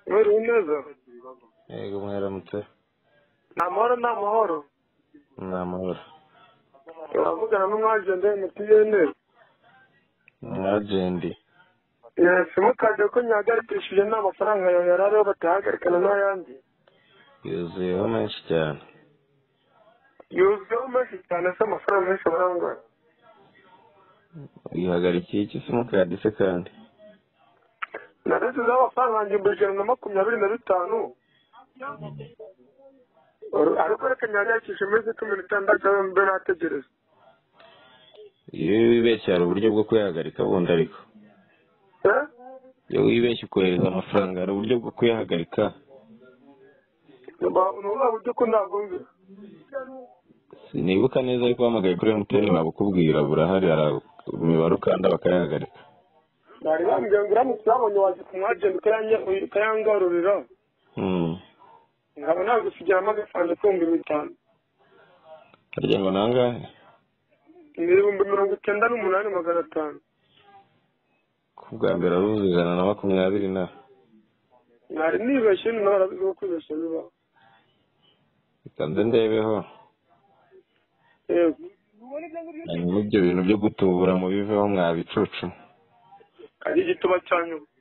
muri rumeze yego mwaramutse ni amahoro ni amahoro ni amahoro uravugana n'umwajenti wa emutiyene umwajenti yesi mukajya ko nyahagarikishije nta mafaranga yawe yari ariho batahagarikana n'ayandi yuzuyeho menshi cyane yuzuyeho menshi cyane se amafaranga menshi barangwa wihagarikiye iki simukadi se kandi narisizeho amafaranga yanjye ibihumbi ijana na makumyabiri na bitanu ariko reka nyahagayikishe iminsi cumi n'itandatu mbe nategereza iyo wibeshye hari uburyo bwo kuyahagarika bundi ariko Eh? iyo wibeshye ukohereza amafaranga hari uburyo bwo kuyahagarika Ba- ni ubuhe buryo ko ntabwo nzi sinibuka neza ariko uhamagaye kuri emutiyeni babukubwira burahari hari imibare ukanda bakayahagarika bari bambwiye ngo uramutse ubabonye waza ku mwajenti ukayanye- ukayangarurira Hmm. nkaba nagusigaramo agafaranga k'ibihumbi bitanu harya ngo nangahe ni ibihumbi mirongo icyenda n'umunani magana atanu ku bwa mbere aruzi ijana na makumyabiri na nari nibeshye ni nawe arabizi ko kwibeshya bibaho reka nze ndebeho yego hanyuma ibyo bintu byo gutubura mu biveho mwabicucu ari igituba cya nyuma